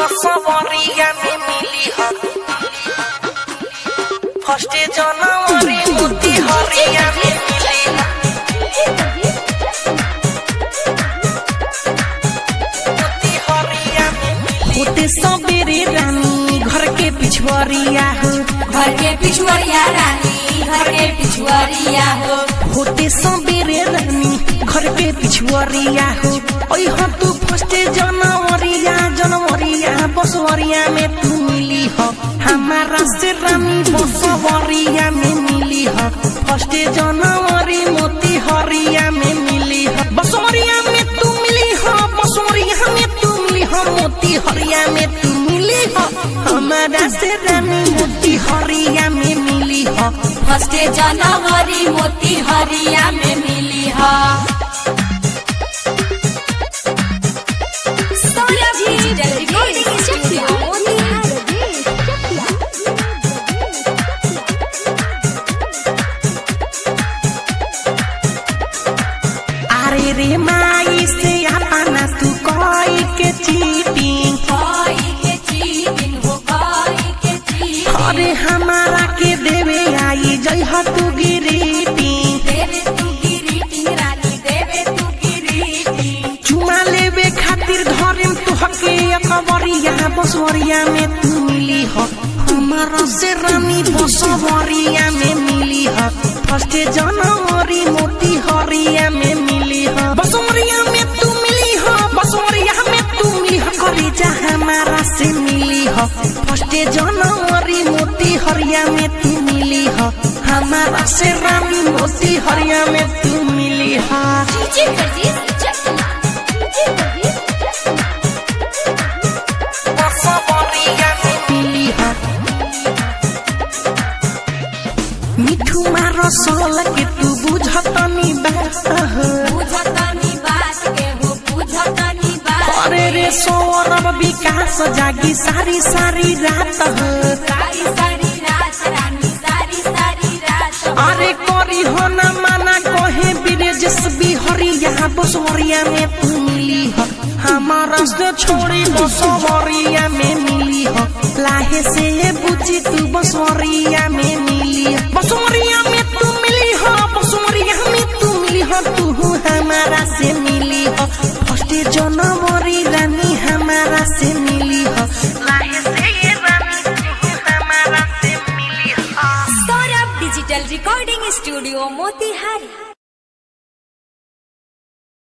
बसवरिया में मिली ह फर्स्ट जनवरी मोती हरिया में मिली ह मोती हरिया में मिली होते सबेरे रानी घर के पिछुआरिया हो घर के पिछुआरिया रानी घर के पिछुआरिया हो होते सबेरे रानी घर के पिछुआरिया हो ओइ हो तू फर्स्ट जनवरिया जनवरिया बसवरिया में तू मिली हो हमारा से रानी बसवरिया में मिली हो फर्स्ट जनवरी मोती हरिया में मिली हो बसवरिया में तू मिली हो बसवरिया में तू मिली हो मोती हरिया में तू मिली हो हमारा से रानी मोती हरिया में मिली हो फर्स्ट जनवरी मोती हरिया में मिली ह अरे रे माई से अपना तू कोई के चीटिंग कोई के चीटिंग हो कोई के चीटिंग अरे हमारा के देवे आई जय हो तू गिरीटिंग देवे तू गिरीटिंग रानी देवे तू गिरीटिंग चुमा लेवे खातिर धरिम तू हके अकबरिया बसवरिया में तू मिली हो हमारा से रानी बसवरिया में मिली हो फर्स्ट जनवरी मोती हरिया में मिली हो बसवरिया में तू मिली हो बसवरिया में तू मिली हो करी जा हमारा से मिली हो फर्स्ट जनवरी मोती हरिया में तू मिली हो हमारा से रानी मोती हरिया में तू मिली हो बसवरिया में मिली हो मिठू मारो सोल के तू बुझतनी बात हो बुझतनी बात के हो बुझतनी बात अरे रे सौरभ विकास जागी सारी सारी रात हो सारी सारी रात रानी सारी सारी रात अरे करी हो न माना कहे ब्रिजेश बिहरिया बसवरिया में तू मिली हो हमारा से छोड़ी बसवरिया में मिली हो लाहे से ये बुझी तू बसवरिया में मिली हो बसवरिया में तू मिली हो बसवरिया में तू मिली हो तू हमारा से मिली हो